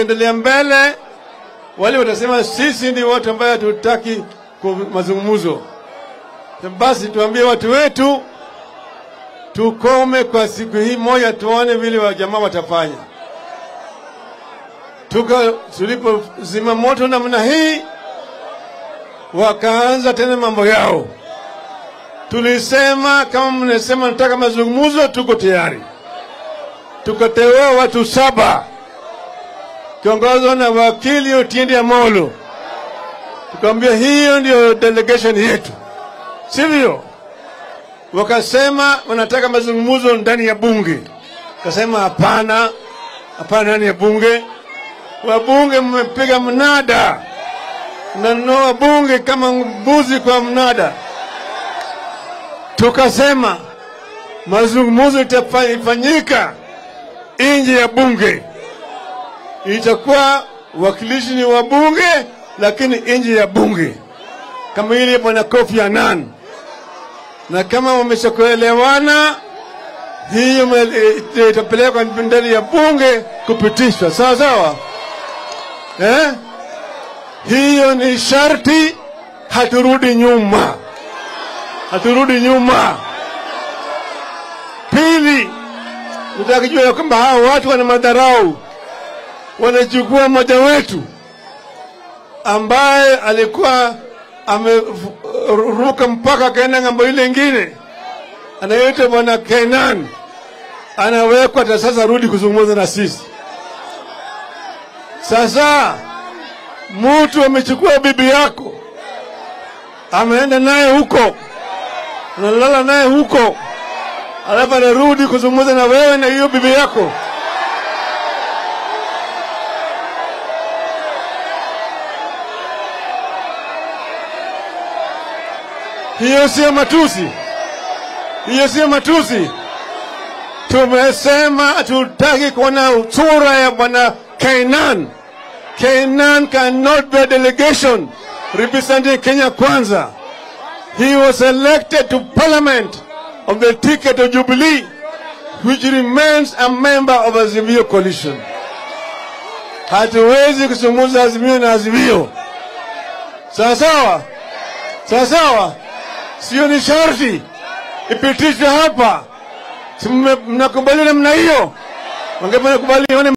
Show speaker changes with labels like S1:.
S1: endelea mbele, wale watasema sisi ndi watu ambayo hatutaki ku- mazungumzo. Basi tuambie watu wetu tukome kwa siku hii moja, tuone vile wajamaa watafanya. Tuka tulipozima moto namna hii, wakaanza tena mambo yao. Tulisema kama mnasema nataka mazungumzo, tuko tayari. Tukateua watu saba kiongozwa na wakili Otiende Amolo. Tukamwambia hiyo ndio delegation yetu, sivyo? Wakasema wanataka mazungumzo ndani ya bunge. Kasema hapana, hapana, ndani ya bunge. Wabunge mmepiga mnada, mnanunua bunge kama mbuzi kwa mnada. Tukasema mazungumzo itafanyika nje ya bunge, itakuwa wakilishi ni wa bunge, lakini nje ya bunge, kama ile bwana Kofi Annan. Na kama wameshakuelewana, hiyo me- itapelekwa ndani ya bunge kupitishwa, sawa sawa, eh? Hiyo ni sharti, haturudi nyuma, haturudi nyuma. Pili, nataka kujua ya kwamba hawa watu wana madharau, wanachukua mmoja wetu ambaye alikuwa ameruka mpaka akaenda ng'ambo ile ingine, anaitwa bwana Kenan, anawekwa hata sasa rudi kuzungumza na sisi. Sasa mtu amechukua bibi yako, ameenda naye huko, analala naye huko, alafu anarudi kuzungumza na wewe na hiyo bibi yako. Hiyo sio matusi, hiyo sio matusi. Tumesema hatutaki kuona sura ya bwana Kainan. Kainan cannot be a delegation representing Kenya Kwanza. He was elected to parliament on the ticket of Jubilee, which remains a member of Azimio coalition. Hatuwezi kuzungumza Azimio na Azimio. Sawa sawa, sawa sawa, sio ni sharti ipitishwe hapa. Si mme- mnakubaliana namna hiyo? Wangependa kubaliana